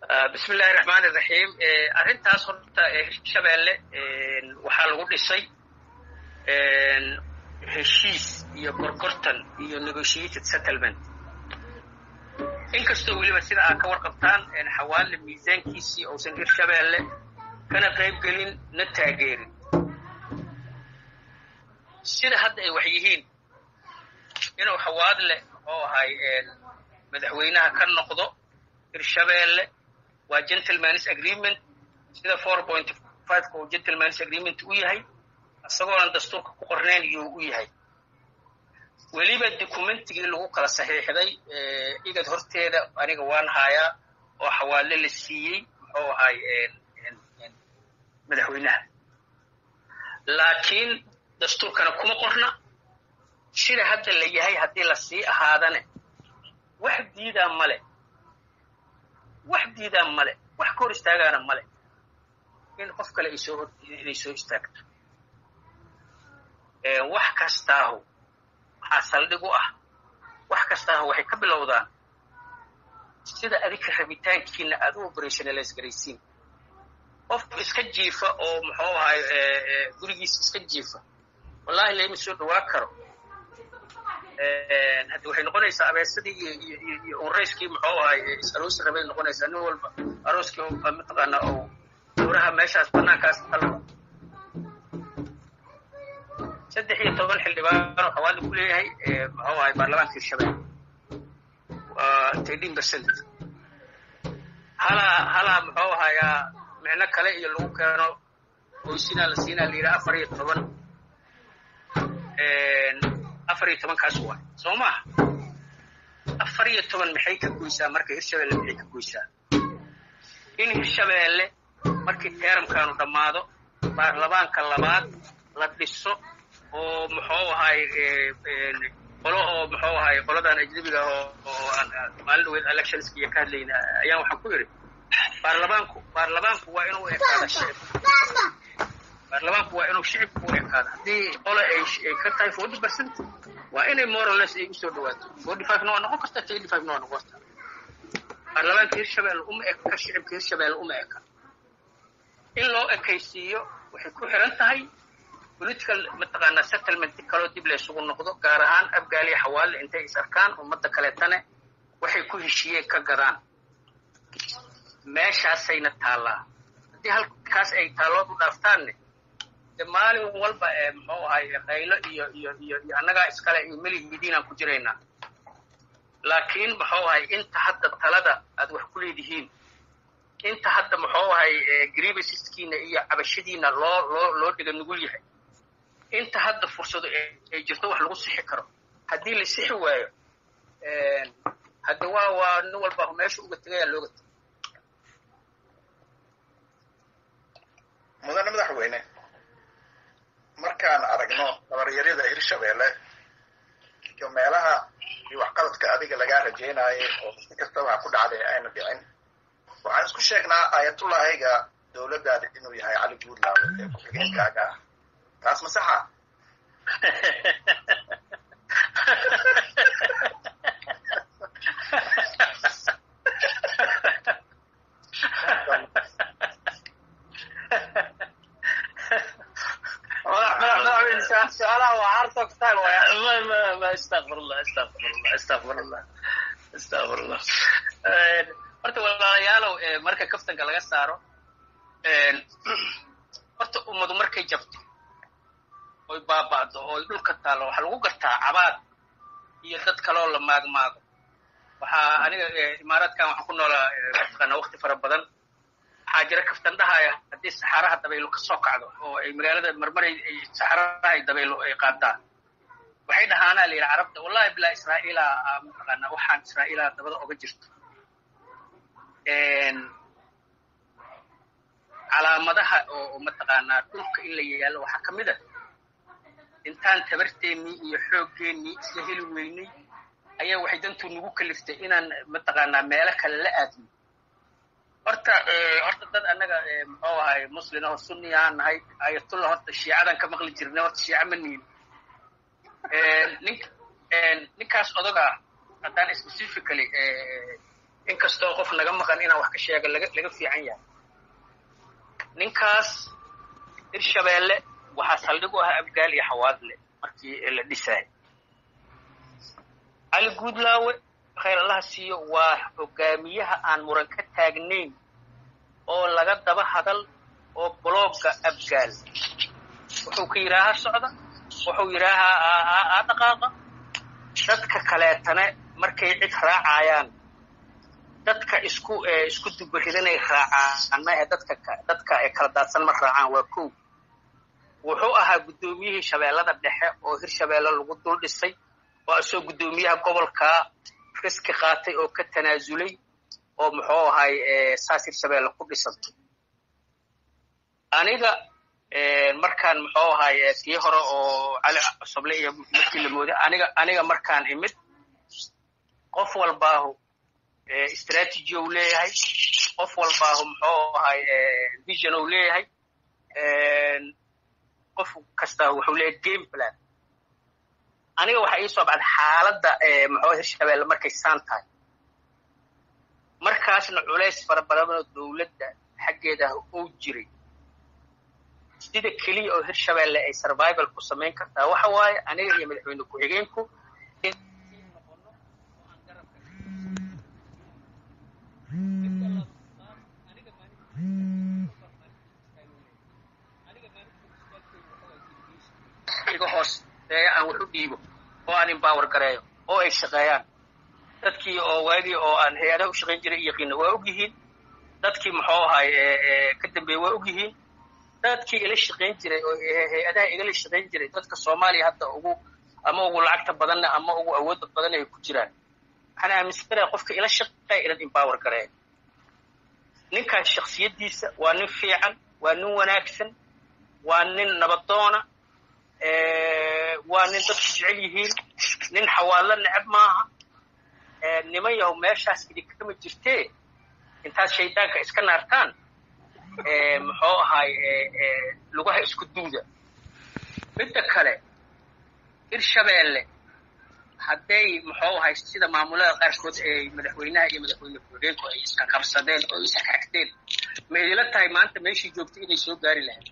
bismi illaahi raxmaan iraxiim arrintaas horta hirshabeelle waxaa lagu dhisay heshiis iyo gorgortan iyo negotiated settlement inkastoo weliba sida aad ka warqabtaan xawaale miisaankiisii uusan hirshabeelle kana qayb gelin na taageerin sida hadda ay wax yihiin inuu xawaadle oo ahay madaxweynaha ka noqdo hirshabeelle waa gentlemans agreement sida four point fiveka uu gentlemans agreement u yahay isagoonan dastuurka ku qornayn iyuu u yahay weliba documentigii lagu kala saxiixday igad horteeda aniga waan hayaa oo xawaale la siiyey muxuu ahay madaxweynaha laakiin dastuurkana kuma qorna sida hadda la yahay haddii la sii ahaadane wax diidaa male wax diidaa male wax ka hor istaagaana male in qof kale ay soo inay soo istaagto wax kastaahu waxaa saldhig u ah wax kastaahu waxay ka bilowdaan sida adinka rabitaankiina aad u operationalize garaysiin qof iska jiifa oo muxuu ahay gurigiisa iska jiifa wallahi laima soo dhawaa karo haddi waxay noqonaysaa abeesadii iyo iyo unrayskii muxuu ahay is-aroosi rabay noqonaysaa nin walba arooskii mataqaana oo dowraha meeshaas banaankaas talba saddex iyo toban xildhibaano xawaali ku leeyahay muxuu ahay baarlamaanka hirshabelle waa thirteen percent halaa halaa muxuu ahayaa micno kale iyo lagu keeno oysinaa la siinaa la yidhaha afar iyo toban afar iyo tobankaas waay soo maaha afar iyo toban maxay ka goysaa marka hirshabelle maxay ka goysaa in hirshabeelle markii teeramkaanu dhammaado baarlamaanka labaad la dhiso oo muxuu ahay qolo oo muxuu ahay qoladan ajnabiga oo oo aan maalin dhaweed electionska iyo ka hadlayna ayaan waxaan ku yidhi baarlamaanku baarlamaanku waa inuu ekaada shicib baarlamaanku waa inuu shicibku u ekaado haddii qole ay ay ka tahay forty percent waa inay morales ay usoo dhawaato forty five na waa noqon karta thirty five na waa noqon karta baarlamaanka hirshabelle uma eka shicibka hirshabelle uma eka in loo ekaysiiyo waxay ku xiran tahay political mataqaanaa settlement kaloo dib laysugu noqdo gaar ahaan abgaaliya xawaale intay is arkaan ummadda kaleetane waxay ku heshiiyeen ka gadaan meeshaasayna taallaa haddii halkaas ay taallood u dhaaftaanne de maalin walba ee muxuu ahay qaylo iyo iyo iyo iyo annagaa iskale iyo melihidiinaan ku jiraynaa laakiin muxuu ahay inta hadda talada aad wax ku leedihiin inta hadda muxuu ahay grievanceskiina iyo cabashadiina loo loo loo dhiga nugul yahay inta hadda fursado ay jirto wax lagu sixi karo haddii la sixi waayo hadda waa waa nin walba meesha uga tegayaa looga tegay mudane madaxweyne markaan aragno dabaryarada hirshabelle iyo meelaha iyo waxqabadka adiga lagaa rajaynaayay oo si kastaba ha ku dhacday ayna dhicin waxaan isku sheegnaa aayatullahayga dowladdaada inuu yahay cali guudlaawe ee ku-xigeenkaaga ah taas ma saxa su-aalaha waa hard style waay ma ma astaqfirullah astaqfirullah astaqfirullah astaqfirullah horta walaalayaalow marka kaftanka laga saaro horta ummadu markay jabto oy baaba'do ooy dhulka taallo waxaa lagu gartaa cabaad iyo dad kaloo la maagmaago waxaa aniga imaaraadkan waxaan ku noolaa mataqaanaa wakti fara badan waxaa jira kaftan dhahaya haddii saxaaraha dabaylo ka soo kacdo oo ay magaalada marmaray saxaaraha ay dabaylo ay qaadaan waxay dhahaanaa la yidhi carabta wallahi bilaa israa'iila mataqaanaa waxaan israa'iila dabada oga jirto calaamadaha oo mataqaanaa dhulka in la yaallo waxaa ka mid a intaan tabarteennii iyo xooggeenii isla heli weynay ayaa waxay dantuu nagu kaliftay inaan mataqaanaa meelo kale la aadno horta horta dad annaga muxuu ahay muslin oo sunni aan nahay ayatullah horta shiicadan ka maqli jirnay horta shiica ma nihin nin ninkaas odaga haddaan specifically inkastoo qof naga maqan inaan wax ka sheega laga laga fiican yahay ninkaas hirshabeelle waxaa saldhig u ah abgaal iyo xawaadle markii la dhisaay cali guudlaawe khayr allaha siiyo waa hogaamiyaha aan muran ka taagnayn oo laga daba hadal oo blogga abgaal wuxuu ka yidhaahaa socda wuxuu yidhaahaa aa dhaqaaqa dadka kaleetana markay cid raacayaan dadka isku isku dubaridanay raacaan maahe dadka dadka kala daadsan ma raacaan waa kow wuxuu ahaa guddoomiyihii shabeellada dhexe oo hirshabeelle lagu dul dhisay oo isoo guddoomiyaha gobolkaa riski qaatay oo ka tanaasulay oo muxuu ahay saas hirshabeelle ku dhisantay aniga markaan muxuu ahay kii hore oo cali soble iyo markii la mooday aniga aniga markaan imid qof walbaahu strategy ou leeyahay qof walbaahu muxuu ahay vision ou leeyahay qof kastaa wuxuu leeyahay game plan aniga waxaa ii soo bacday xaaladda muxuu hirshabeelle markay saan tahay markaasna culays fara badanoo dowladda xaggeeda uu jiray sida keliya oo hirshabeelle ay survival ku samayn kartaa waxa waaye aniga iyo madaxweyne ku-xigeenku iga hooseeya aan wax u dhiibo oo aan embower gareeyo oo ay shaqeeyaan dadkii oo waagii oo aan hay-adaha u shaqayn jiray yaqiina waa og yihiin dadkii muxuu ahay ka dambeeye waa og yihiin dadkii ila shaqayn jiray oo hay-adaha igala shaqayn jiray dadka soomaaliya hadda ugu ama ugu lacagta badanna ama ugu awoodda badan ay ku jiraan waxaan aaminsanayaa qofka ila shaqeeya inaan embower gareeyo ninkaas shaksiyaddiisa waa nin fiican waa nin wanaagsan waa nin nabadoona waa nin dadku jecel yihiin nin xawaallo necab maaha niman yahow meeshaas idinkama jirtee intaad shaydaanka iska naartaan muxuu ahay lugaha isku duuda midda kale hirshabeelle hadday muxuu ahay sida maamulada qaarkood ay madaxweynaha iyo madaxweyne ku-xigeenku ay iska qabsadeen oo is xagteen ma idila tahay maanta meeshii joogtay inay soo gaari lahayd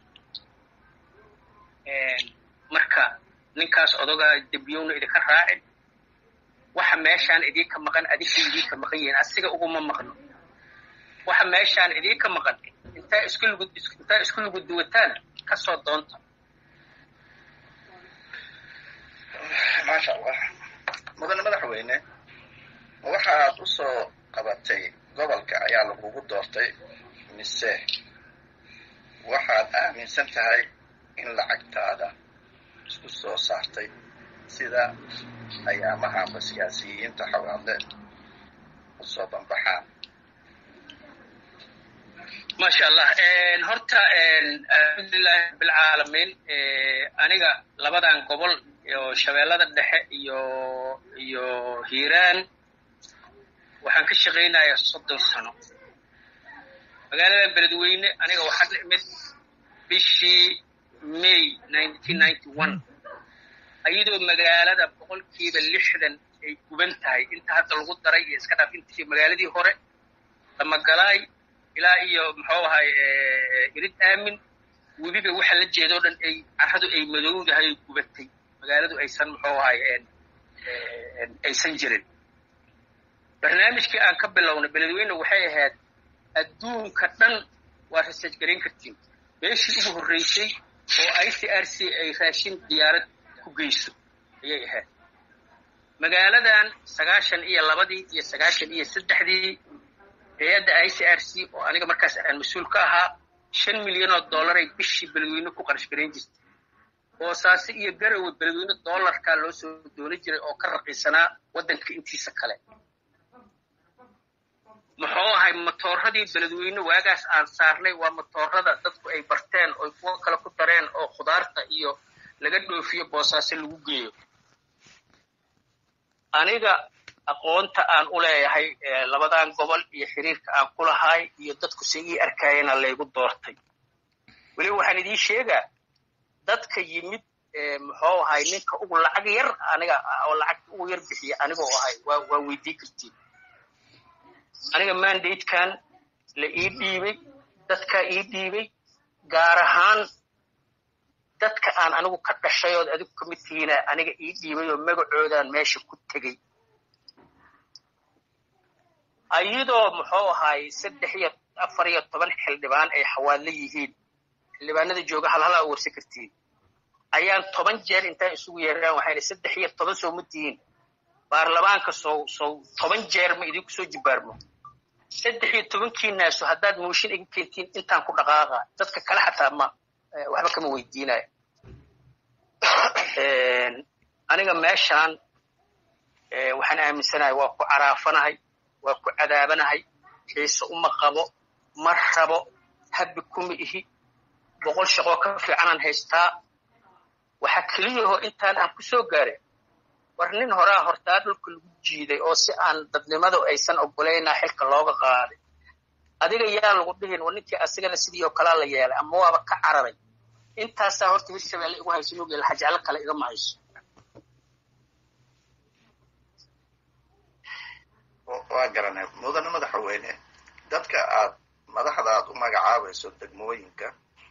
marka ninkaas odogaa dembiyowna idinka raacin waxa meeshaan idinka maqan adinka idinka maqan yihiin asiga uguma maqno waxa meeshaan idinka maqan intaa isku lugud intaa isku lugud duwataan kasoo doonta maasha allah mudane madaxweyne ma waxaad u soo qabatay gobolka ayaa lagugu doortay mise waxaad aaminsan tahay in lacagtaada isku soo saartay sida ayaamahaanba siyaasiyiinta xawaadle u soo banbaxaan maasha allah horta alxamdulilahi rabbilcaalamiin aniga labadan gobol oo shabeellada dhexe iyo iyo hiiraan waxaan ka shaqaynayaa soddon sano magaalada beledweyne aniga waxaan la imid bishii may nineteen ninety one ayadoo magaalada boqolkiiba lixdan ay guban tahay inta hadda lagu daray iyo iska dhaaf intii magaaladii hore damagalaay ilaa iyo muxuu ahay irid aamin webiba waxa la jeedoo dhan ay carradu ay madowdahay ay gubatay magaaladu aysan muxuu ahay aysan jirin barnaamijkii aan ka bilownay beledweyne waxay ahayd adduunka dhan waa research garayn kartiin meeshii ugu horreysay oo i c r c ay raashin diyaarad ku geyso ayay ahayd magaaladan sagaashan iyo labadii iyo sagaashan iyo saddexdii hay-adda i c r c oo aniga markaas aan mas-uul ka ahaa shan milyan oo dollaray bishii beledweyne ku qarash garayn jirtay boosaase iyo garowe beledweyne dollarkaa loo soo dooni jiray oo ka raqiisanaa waddanka intiisa kale muxuu ahay matooradii beledweyne waagaas aan saarnay waa matoorada dadku ay barteen oo kuwo kale ku dareen oo khudaarta iyo laga dhoofiyo boosaaso lagu geeyo aniga aqoonta aan u leeyahay labadan gobol iyo xiriirka aan ku lahay iyo dadku si ii arkayana laygu doortay weliba waxaan idiin sheegaa dadka yimid muxuu ahay ninka ugu lacag yar aniga oo lacagta ugu yar bixiya anigoo ahay waa waa weydii kartiin aniga mandatekan la ii dhiibay dadkaa ii dhiibay gaar ahaan dadka aan anigu ka dhashay ood adigu ka mid tihiina aniga ii dhiibay oo magacoodaan meesha ku tegey ayadoo muxuu ahaay saddex iyo afar iyo toban xildhibaan ay xawaadla yihiin xildhibaanada jooga halhala a warsan kartiin ayaan toban jeer intaan isugu yeeraan waxayna saddex iyo toban soo ma tihiin baarlamaanka sow sow toban jeer ma idinku soo jibaarmo saddex iyo tobankiinaasu haddaad mooshin iga keentiin intaan ku dhaqaaqa dadka kale xataa ma waxba kama weydiinayo aniga meeshaan waxaan aaminsanahay waa ku caraafanahay waa ku cadaabanahay xiise uma qabo ma rabo habbi kuma ihi boqol shaqoo ka fiicanaan haystaa waxaa keliyahoo intaan aan ku soo gaaray war nin horaa hortaa dhulka lagu jiiday oo si aan dadnimadu aysan ogolaynaa xilka looga qaaday adiga yaa lagu dhihin war ninkii asigana sidii oo kalaa la yeelay ama waaba ka cararay intaasaa horta hirshabeelle igu hayso nuugeel xajeclo kale igama hayso waa garanay mudane madaxweyne dadka aad madaxda aad u magacaabayso degmooyinka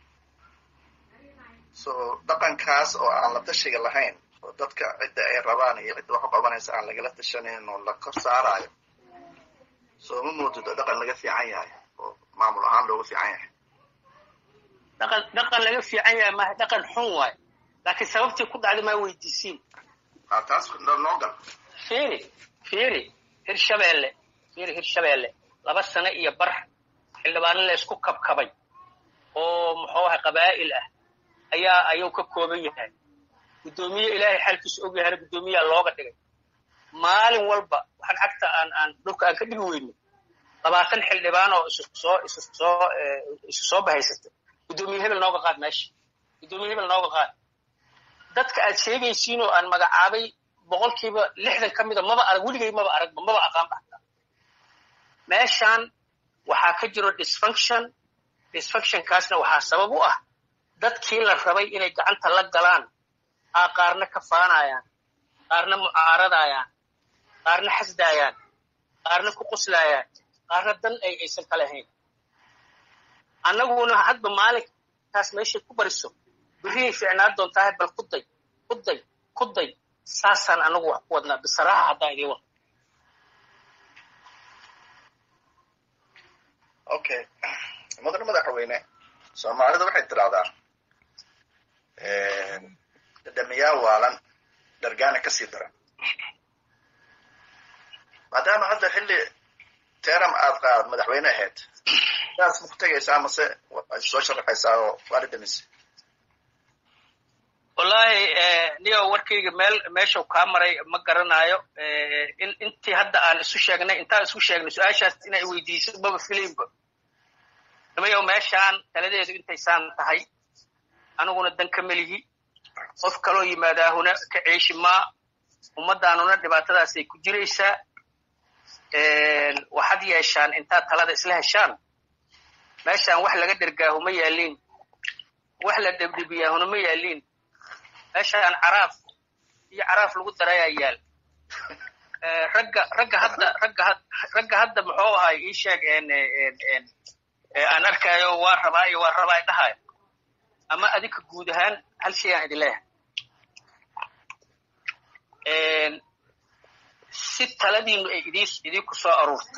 so dhaqankaas oo aan la tashiga lahayn oo dadka cidda ay rabaan iyo cidda wax u qabanaysa aan lagala tashanayn oo la kor saarayo soo ma moodid oo dhaqan laga fiican yahay oo maamul ahaan looga fiican yahay dhaqan dhaqan laga fiican yahay maaha dhaqan xun waayo laakiin sababtii ku dhacday maa weydiisiin a taas noo gal fiiri fiiri hirshabeelle fiiri hirshabeelle laba sano iyo bar xildhibaano la isku kabkabay oo muxuu ahay qabaa'il ah ayaa ayuu ka kooban yahay guddoomiye ilaahay xaalkiisu og yahana guddoomiyaa looga dhigay maalin walba waxaan cagta aan aan dhulka aan ka dhigi weyno labaatan xildhibaan oo isu soo isu soo isu soo bahaysatay guddoomiye hebel nooga qaad meesha guddoomiye hebel nooga qaad dadka aad sheegaysiin oo aan magacaabay boqolkiiba lixdan ka mida maba arag weligay maba aragba maba aqaan baxta meeshaan waxaa ka jiro dysfunction dysfunctionkaasna waxaa sabab u ah dadkii la rabay inay gacanta la galaan aa qaarna ka faanayaan qaarna mucaaradayaan qaarna xasdaayaan qaarna ku qoslayaan qaarna dan ay aysan ka lahayn annaguna hadba maalinkaas meeshay ku bariso berrihay fiicnaan doontahay bal ku day ku day ku day saasaan anagu wax ku wadnaa bisaraha haddaan idiin wado okay mudane madaxweyne soomaalida waxay tidhahdaa dhadhamiyaa waalan dhargaana ka sii daran maadaama hadda xilli teram aad qaad madaxweyne ahayd saas ma ku tegaysaa mase waad soo sharaxaysaa oo waa dhadhamise wallaahi niyo warkayga meel meeshuu kaa maray ma garanaayo in intii hadda aan isu sheegnay intaan isu sheegnay su-aashaas inay weydiiso maba filaynba nimayow meeshaan taladeedu intaysaan tahay aniguna dan ka melihi qof kaloo yimaadaahuna ka ceeshi maa ummaddaanuna dhibaatadaasay ku jiraysaa waxaad yeeshaan intaad talada isla heshaan meeshaan wax laga dhergaahu ma yaaliin wax la dhebdhebiyaahuna ma yaaliin meeshaan caraaf iyo caraaf lagu darayaa yaal ragga ragga hadda ragga ragga hadda muxuu ahay ii sheeg aan arkaayo waa rabaa iyo waa rabaa dhahayo ama adinka guud ahaan hal shay aan idin leeyahay si taladiinu ay idin idinku soo aruurto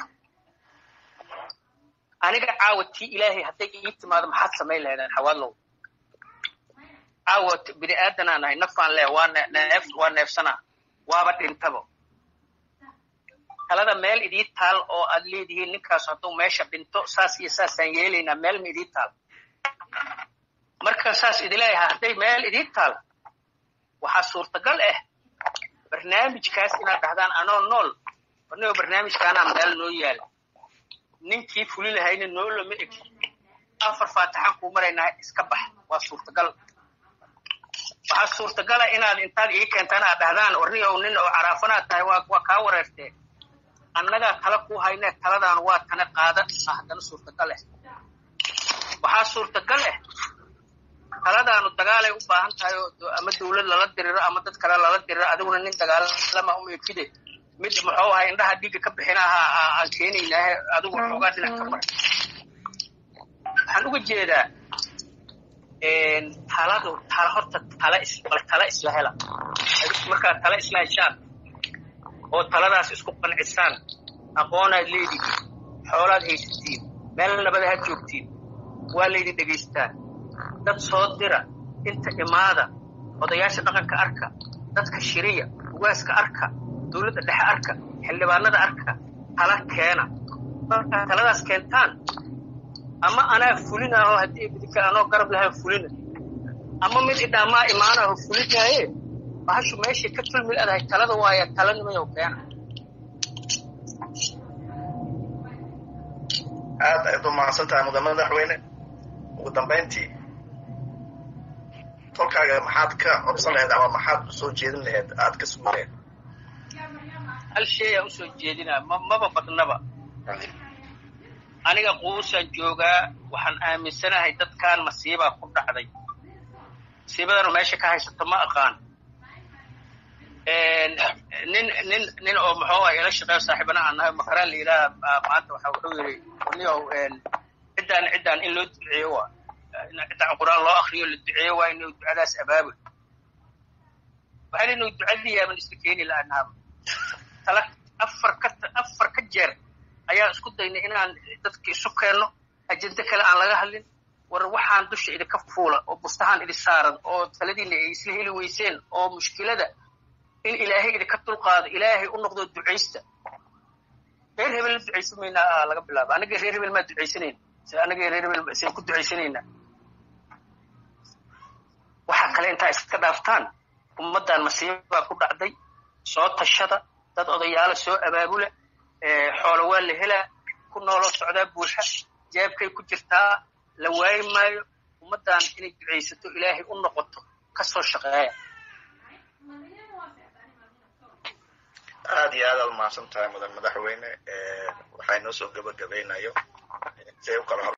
aniga caawa tii ilaahay hadday ii timaado maxaad samayn lahaydaan xawaadlow caawa bini aadanaan nahay nafaan leh waa neef waa neefsanaa waaba dhintabo talada meel idii taal oo aad leedihiin ninkaas hadduu meesha dhinto saas iyo saasaan yeelaynaa meel ma idii taal marka saas idileeyahay hadday meel idii taal waxaa suurtagal ah barnaamijkaas inaad dhahdaan anoo nool anigoo barnaamijkaanaa meel noo yaala ninkii fuli lahayna noo lama eg afar faatixaan kuu maraynaa iska bax waa suurtagal waxaa suurtagala inaad intaad ii keentaan aad dhahdaan ornigow nin oo caraafanaad tahay waa waa kaa wareertee annagaa tala kuu haynee taladaan waa tana qaada ah haddana suurtagal ah waxaa suurtagal ah taladaanu dagaalay u baahan tahay oo ama dawlad lala diriro ama dad kale lala diriro adiguna nin dagaalama u ekide mid muxuu ahay indhaha dhiigga ka bixinaha aan keenaynaahe adigu xoogaa dhinac ka mar waxaan uga jeedaa taladu tala horta tala is tala isla hela markaad tala isla heshaan oo taladaas isku qancisaan aqoonaad leedihiin xoolaad haysatiin meel nabada had joogtiin waa laydin dhegaystaa dad soo dira inta imaada odayaasha dhaqanka arka dadka shiriya ugaaska arka dowladda dhexe arka xildhibaanada arka tala keena markaa taladaas keentaan ama anaa fulinaho haddii bidika anoo garab lahaa fulina ama mid idhaamaa imaanaho fulinaaye bahashu meeshay ka tulmil adahay talada waaya tala nimayow keena aad ayaad u mahadsan tahay mudan madaxweyne ugu dambayntii tolkaaga maxaad ka codsan lahayd ama maxaad usoo jeedin lahayd aad ka sugi lahayd hal sheeyaan usoo jeedinaa ma maba badnaba aniga quusaan joogaa waxaan aaminsanahay dadkan masiibaa ku dhacday masiibadanu meesha ka haysato ma aqaan nin nin nin oo muxuu ah ila shaqeeyo saaxiibana aan nahay makaraan la yidhaaha maanta waxa wuxuu yidhi niyow ciddaan ciddaan in loo duceeyo waa ciddaan qur-aan loo akriyo la duceeyo waa inuu ducadaas abaabul waxaan inuu ducadii yaaban isla keeni laanaaba tala afar ka afar ka jeer ayaan isku daynay inaan dadka isu keenno ajende kale aan laga hadlin war waxaan dusha idinka fuula oo bustahaan idin saaran oo taladiina ay isla heli weyseen oo mushkilada in ilaahay idinka dulqaado ilaahay u noqdo ducaysta reer hebel la ducaysan maynaa laga bilaabo annaga reer hebel maa ducaysanayna se annaga reer hebel sen ku ducaysanaynaa waxaa kale intaa iska dhaaftaan ummaddan masiibaa ku dhacday soo tashada dad odayaala soo abaabula xoolo waa la helaa ku nooloo socdaa buuxa jeebkay ku jirtaa la waayi maayo ummaddan inay ducaysato ilaahay u noqoto ka soo shaqeeya aad iyo aad aad umahadsan tahay mudan madaxweyne waxaa inoo soo gabagabaynayo si ay u kala hor